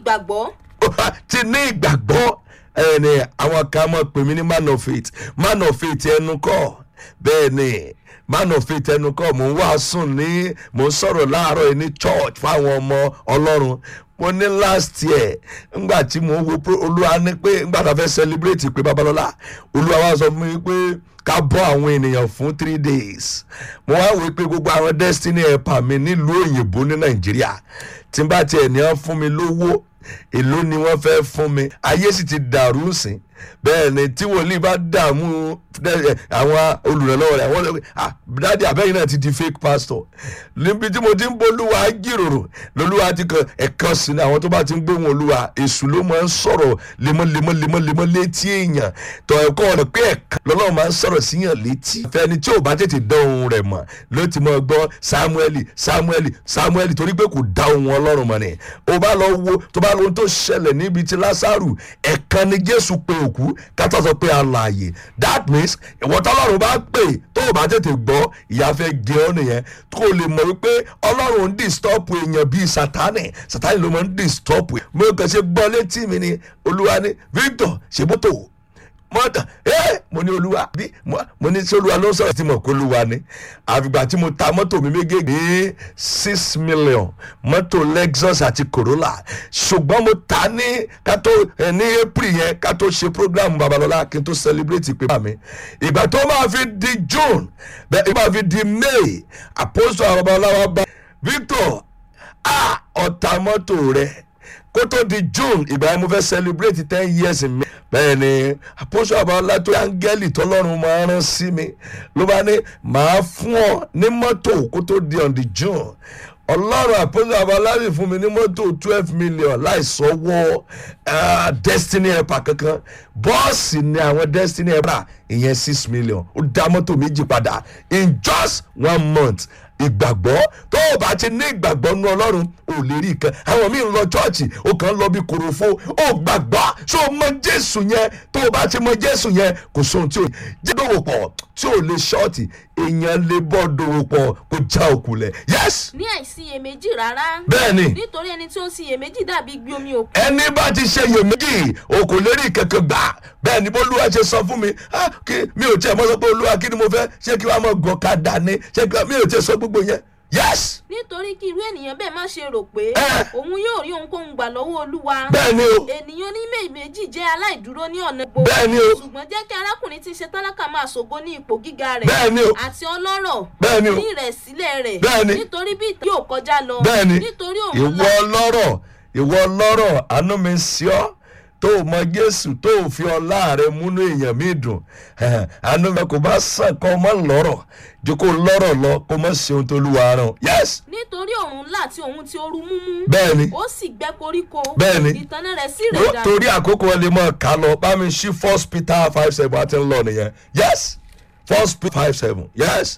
ìgbàgbọ́ ti ní ìgbàgbọ́ ẹni àwọn kan mọ̀ pé mi ní man of faith man of faith ẹnu kọ́ bẹ́ẹ̀ ni man of faith ẹnu kọ́ mò ń wàásùn ní mò ń sọ̀rọ̀ láàárọ̀ yìí ní church fáwọn ọmọ ọlọ́run mo ní last year ngbà tí mo wo pro- olúwa ní pé ngbà tá a fẹ́ celebrate pé babalọ́lá olúwa wa sọ fún mi pé ká bọ́ àwọn ènìyàn fún three days mo wá wí pé gbogbo àwọn destiny helper mi nílùú òyìnbó ní nàìjíríà tí n bá tiẹ̀ ní wọ́n fún mi lówó èló ni wọ́n fẹ́ fún mi ayé sì ti dàrú sí bẹ́ẹ̀ ni tí wòlíì bá dààmú ẹ, àwọn olùrànlọ́wọ́ rẹ̀ àwọn ọ̀rẹ́ ah dáàdi àbẹ́yìn náà ti di fake pastor níbi tí mo ti ń bolúwa jíròrò lolúwa ti kan ẹ̀kan sí ni àwọn tó bá ti ń gbóhùn olúwa èṣù ló máa ń sọ̀rọ̀ lemọ́lemọ́ lemọ́lemọ́ létí èèyàn tọ̀ ẹ̀kọ́ ọ̀nà pé ẹ̀kan lọ́lọ́run máa ń sọ̀rọ̀ síyàn létí fẹ́ni tí ò bá tètè dán ohun rẹ̀ mọ̀ ló ti mọ̀ gbọ́ samueli samueli samueli torí pé kò dá ohun ọlọ́run mọ̀ ni ó bá lọ wo tó bá lóhun tó ṣẹlẹ̀ níbi tí lásàrù ẹ̀kan ni jésù pe òkú kátó sọ pé alààyè that means ìwọ tọ́lọ́run bá pè tó o bá tètè gbọ́ ìyá fẹ́ gé ọ nìyẹn kó o lè mọ̀ wípé ọlọ́run ń disturb èèyàn bíi sátánì sátánì ló máa ń disturb mo kàn ṣe gbọ́ létí mi ni olúwa ní victor ṣe mọ́tò mọ́tò ẹ́ mo ní olúwa bí mo mo ní sí olúwa ló ń sọ̀rọ̀ tí mo kó olúwa ni àfìgbà tí mo ta mọ́tò mi méjèèjì ní six million mọ́tò lexus àti corolla ṣùgbọ́n mo ta ní kátó ẹ̀ ní april yẹn kátó ṣe program babalọ́lá kí n tó celebrate ìpè mi ìgbà tó máa fi di june bẹ́ẹ̀ ìgbà fi di may apostle babalọ́lá wa bá victor ah ọ̀tá mọ́tò rẹ̀ kó tó di june ìgbà yẹn mo fẹ́ celebrate ten years in me bẹ́ẹ̀ ni àpòsò àbáwọlá tó áńgẹ́lì tọ́lọ́run máa rán sí mi ló bá ní màá fún ọ ní mọ́tò kó tó di on the june ọlọ́run àpòsò àbáwọlá sì fún mi ní mọ́tò twelve million láìsọwọ́ ah, destiny helper kankan bọ́ọ̀sì ni àwọn destiny helper ìyẹn six million ó dá mọ́tò méjì padà in just one month ìgbàgbọ́ tó o bá ti ní ìgbàgbọ́ nú ọlọ́run ò lè rí nǹkan àwọn míì ń lọ chọ́ọ̀chì ó kàn ń lọ bí korofo ó gbàgbọ́ ṣó o mọ jésù yẹn tó o bá ti mọ jésù yẹn kò sóhun tí o jẹ́ dòwò pọ̀ tí o lè ṣọ́ọ̀tì èèyàn lè bọ́ dòwò pọ̀ kó já òkúlẹ̀ yes ní àìsíyèméjì rárá bẹ́ẹ̀ ni nítorí ẹni tí ó ń síyèméjì dàbí gbé omi òkun ẹni bá ti ṣe iyèméjì o kò lè rí kankan gbà bẹ́ẹ̀ ni bólúwa ṣe sọ fún mi ah, kí mi ò tiẹ̀ mọ́ sọ pé olúwa kí ni mo fẹ́ ṣé kí wàá mọ̀ gọ̀kadà ni ṣé kí wàá mi ò tiẹ̀ sọ gbogbo yẹn yes nítorí kí irú ènìyàn bẹ́ẹ̀ má ṣe rò pé Eh. òun yóò rí ohunkóhun gbà lọ́wọ́ olúwa bẹ́ẹ̀ ni o ènìyàn ní méjì jẹ́ aláìdúró ní ọ̀nà gbogbo bẹ́ẹ̀ ni o ṣùgbọ́n jẹ́ kí arákùnrin tí ń ṣe tálákà máa ṣògo ní ipò gíga rẹ̀ bẹ́ẹ̀ ni o àti ọlọ́rọ̀ bẹ́ẹ̀ ni o ní ìrẹ̀sílẹ̀ rẹ̀ Bẹ́ẹ̀ ni. nítorí bí ìtàn yóò kọjá lọ bẹ́ẹ̀ ni nítorí òun ìwọ ńlá ọlọ́rọ̀ ìwọ ọlọ́rọ̀ àánú mi sí ọ tó o mọ jésù tó o fi ọlá rẹ múnú èèyàn mi dùn ẹhẹn, àánú mi kò bá sàn kọ́ ọ mọ́ lọ́rọ̀ ju kó lọ́rọ̀ lọ kó mọ́ ṣe ohun tó lù wá rán yes nítorí òun ńlá àti òun tí ó rú múmú bẹ́ẹ̀ ni ó sì gbẹ́ koríko Bẹ́ẹ̀ ni. ìtànà rẹ̀ sì Wo- rẹ̀ dànù torí àkókò ẹ lè mọ ká lọ bá mi ṣí first peter five seven àti ńlọ nìyẹn yes first peter five seven yes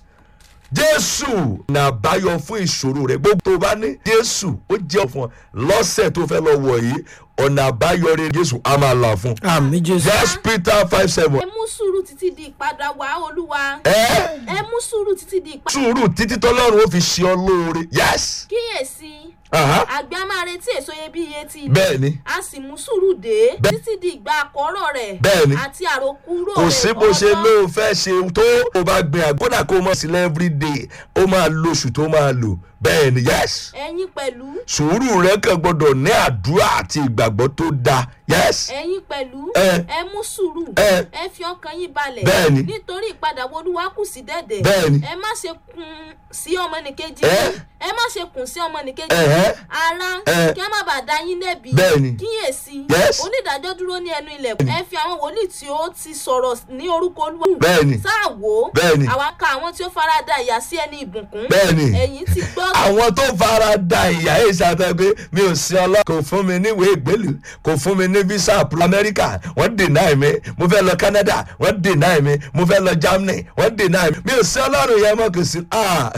jésù ní àbáyọ fún ìṣòro rẹ gbogbo tó bá ní jésù ó jẹ́ fún ọ lọ́sẹ̀ tó fẹ́ lọ wọ̀ yìí ọ̀nà àbáyọ rẹ jésù á máa là fún. àmì jésù yes peter five seven ẹ mú sùúrù títí di ìpadà wá olúwa ẹ ẹ mú sùúrù títí di ìpadà sùúrù títí tọ́lọ́run ó fi ṣe ọ lóore yes kíyèsí aha, àgbẹ̀ á máa retí èso iyebíye ti ilẹ̀ bẹ́ẹ̀ ni a sì mú sùúrù dé Bẹ́ẹ̀- títí di ìgbà àkọ́rọ̀ rẹ̀ Bẹ́ẹ̀ ni. àti àròkúrò kò rẹ̀ sí bó ṣe ọlọ́- ló fẹ́ ṣe tó o bá gbin àgbọ̀dà kó o mọ̀ sílẹ̀ everyday ó máa lo oṣù tó máa lò bẹ́ẹ̀ ni yes ẹ̀yin pẹ̀lú sùúrù rẹ kàn gbọdọ̀ ní àdúrà àti ìgbàgbọ́ tó dáa yes ẹ̀yin pẹ̀lú Ẹ. ẹ mú sùúrù Ẹ. ẹ fi ọkàn yín balẹ̀ Bẹ́ẹ̀ ni. nítorí ìpadàbọ̀ olúwa kù sí dẹ̀dẹ̀ Bẹ́ẹ̀ ni. ẹ má ṣe kùn sí ọmọnìkejì Ẹ. yín. ẹ má ṣe kùn sí ọmọnìkejì Ẹ̀hẹ́. yín. ara Ẹ. kí ẹ má bàa dá yín lẹ́bi Bẹ́ẹ̀ ni. kíyèsí Yes. onídàájọ́ dúró ní ẹnu ilẹ̀kùn ẹ fi àwọn wòlíì tí ó ti sọ̀rọ̀ ní orúkọ olúwa Bẹ́ẹ̀ ni. sáà wò ó Bẹ́ẹ̀ ni. àwa ka àwọn tí ó farada ìyà sí ẹni ìbùkún Bẹ́ẹ̀ ni. ẹ̀yin ti gbọ́ àwọn tó fara da ìyá yìí ṣàtẹ pé mi ò sí ọlọ́ kò fún mi níwèé ìgbélú kò fún mi ní visa pro amẹ́ríkà wọ́n deny mi mo fẹ́ lọ canada wọ́n deny mi mo fẹ́ lọ germany wọ́n deny mi mi ò sí ọlọ́run yẹn mọ́ kò sí ah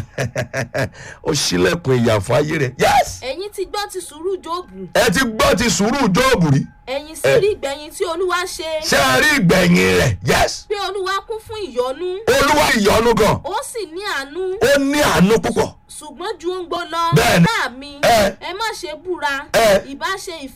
ó ṣílẹ̀kùn ìyà fún ayé rẹ̀ yes ẹ̀yin ti gbọ́ ti sùúrù jóòbù ẹ ti gbọ́ ti sùúrù jóòbù rí ẹ̀yin sì Ẹ. rí ìgbẹ̀yìn tí olúwa ṣe ṣé ẹ rí ìgbẹ̀yìn rẹ̀ yes pé olúwa kún fún ìyọ́nú olúwa ìyọnu gan ó sì ní àánú ó ní àánú púpọ̀ ṣùgbọ́n ju ń gbó lọ Bẹ́ẹ̀ni. bá mi Ẹ. ẹ má ṣe búra Ẹ. ìbá ṣe ìfẹ́